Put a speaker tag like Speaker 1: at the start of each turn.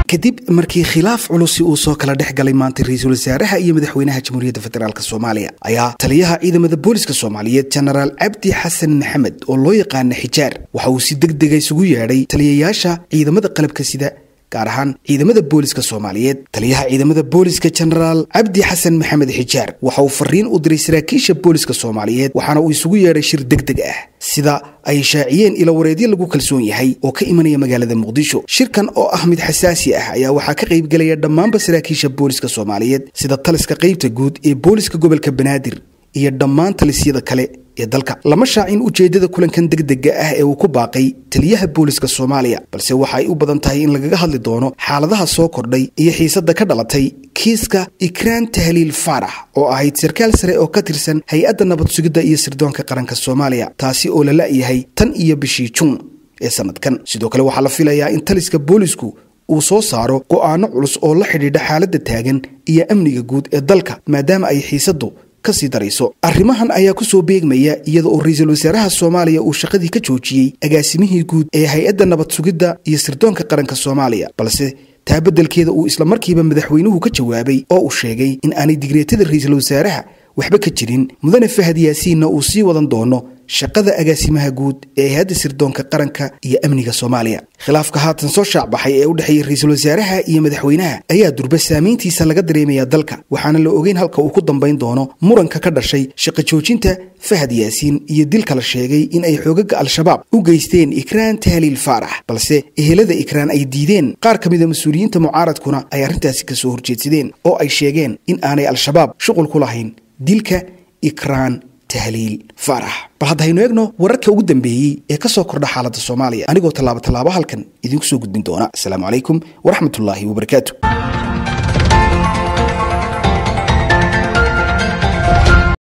Speaker 1: kadib markii khilaaf culusi uu soo kala dhex galay maanta ra-iisul wasaaraha iyo madaxweynaha jamhuuriyadda federaalk soomaaliya ayaa taliyaha ciidamada booliska soomaaliyeed jenaraal cabdi xasan maxamed oo loo yaqaana xijaar waxa uu si deg dega isugu yeedhay taliyayaasha ciidamada qalabka sida gaar ahaan ciidamada booliska soomaaliyeed taliyaha ciidamada booliska jenaraal cabdi xasan maxamed xijaar waxa uu fariin u diray saraakiisha booliska soomaaliyeed waxaana uu isugu yeedhay shir deg deg ah sida ay shaaciyeen ilawareedyo lagu kalsoon yahay oo ka imanaya magaalada muqdisho shirkan oo ah mid xasaasi ah ayaa waxaa ka qaybgelaya dhammaanba saraakiisha booliska soomaaliyeed sida taliska qaybta guud ee booliska gobolka banaadir iyo dhammaan talisyada kale ee dalka lama shaacin ujeeddada kulankan degdega ah ee uu ku baaqay taliyaha booliska soomaaliya balse waxa ay u badan tahay in lagaga hadli doono xaaladaha soo kordhay iyo xiisadda ka dhalatay kiiska ikraan tahliil faarax oo ahayd sarkaal sare oo ka tirsan hay-adda nabad sugidda iyo sirdoonka qaranka soomaaliya taasi oo la la'yahay tan iyo bishii juun ee sanadkan sidoo kale waxaa la filayaa in taliska boolisku uu soo saaro go'aano culus oo la xidhiidha xaaladda taagan iyo amniga guud ee dalka maadaama ay xiisaddu kasii darayso arrimahan ayaa ku soo beegmaya iyada oo ra-iisul wasaaraha soomaaliya uu shaqadii ka joojiyey agaasimihii guud ee hay-adda nabad sugidda iyo sirdoonka qaranka soomaaliya balse taa beddelkeeda uu islamarkiiba madaxweynuhu ka jawaabay oo uu sheegay in aanay digreetada ra-iisul wasaaraha waxba ka jirin mudane fahad yaasiinna uu sii wadan doono shaqada agaasimaha guud ee hay-adda sirdoonka qaranka iyo amniga soomaaliya khilaafka haatan soo shaacbaxay ee u dhexeeya ra-iisul wasaaraha iyo madaxweynaha ayaa durba saamayntiisa laga dareemaya dalka waxaana la ogeyn halka uu ku dambayn doono muranka ka dhashay shaqo joojinta fahad yaasiin iyo dilka la sheegay in ay xoogaga al-shabaab u geysteen ikraan tahliil faarax balse ehelada ikraan ay diideen qaar ka mida mas-uuliyiinta mucaaradkuna ay arrintaasi kasoo horjeedsadeen oo ay sheegeen in aanay al-shabaab shuqul ku lahayn dilka ikraan tahliil faarax bal hadda haynu eegno wararka ugu dambeeyey ee ka soo kordha xaaladda soomaaliya anigoo tallaabo tallaabo halkan idinku soo gudbin doona asalaamu calaykum waraxmatullaahi wabarakaatu